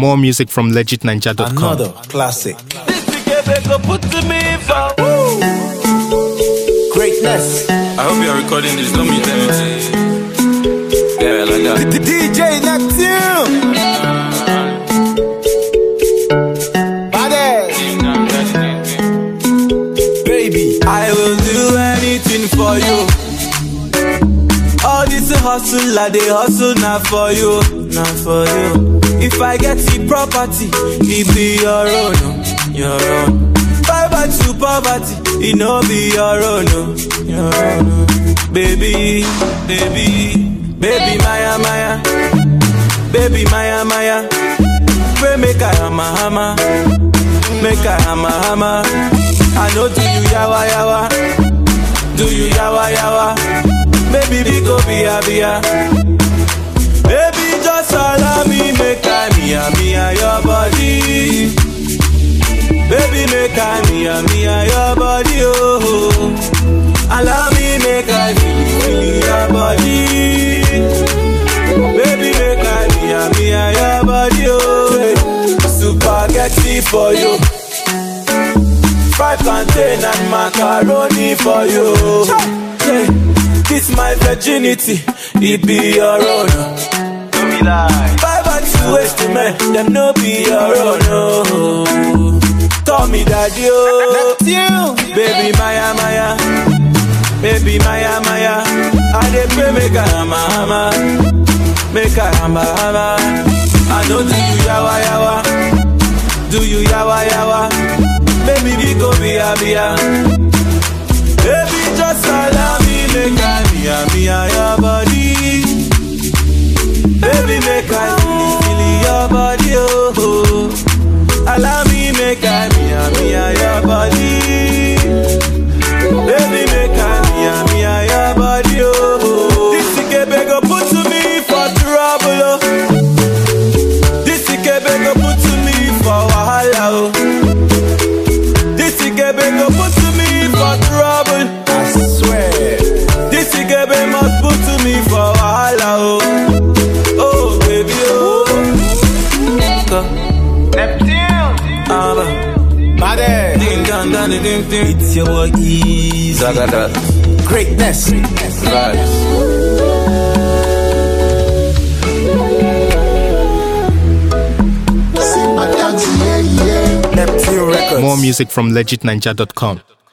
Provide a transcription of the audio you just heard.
More music from legitninja.com. Another classic. Greatness. I hope you are recording this. Don't mute anything. Yeah, like that. The DJ Neptune. Badass. Baby, I will do anything for you. All this hustle, I dey hustle now for you, now for you. If I get the property, it be your own, oh, your own. Bye bye to poverty, it no be your own, oh, your own. oh. Baby, baby, baby, Maya, Maya, baby, Maya, Maya. Pray make I hammer, hammer, make I hammer, hammer. I know do you yawa, yawa, do you yawa, yawa. Baby, we go via via. Baby, just allow me make I mia mia your body. Baby, make I mia mia your body, oh. Allow me make I feel feel your body. Baby, make I mia mia your body, oh. Spaghetti for you. Fried plantain and macaroni for you. Hey, This my virginity, it be your own. Don't be lie. Five and two ways to men, them no be your own. Oh. Call me daddy, oh. Baby Maya Maya, baby Maya Maya. I dey pray make I hama hama, make I hama hama. I know do you yawa yawa, do you yawa yawa. Baby we go bia bia. Baby, just allow me make I mia mia your body. Baby, make I feel feel your body, oh. oh. Allow me make I mia mia your body. Baby, make I mia mia your body, oh. oh. This ikebe go put to me for trouble, oh. This ikebe go put to me for wahala, oh. This ikebe go put to me for trouble. I swear. This ikebe must put to me for wahala, oh. Oh, baby, oh. Go. Ah, Badass. ding dong dong ding ding ding. It's your boy Easy. Zagada. Greatness. Vibes. Neptune Records. More music from legitninja.com.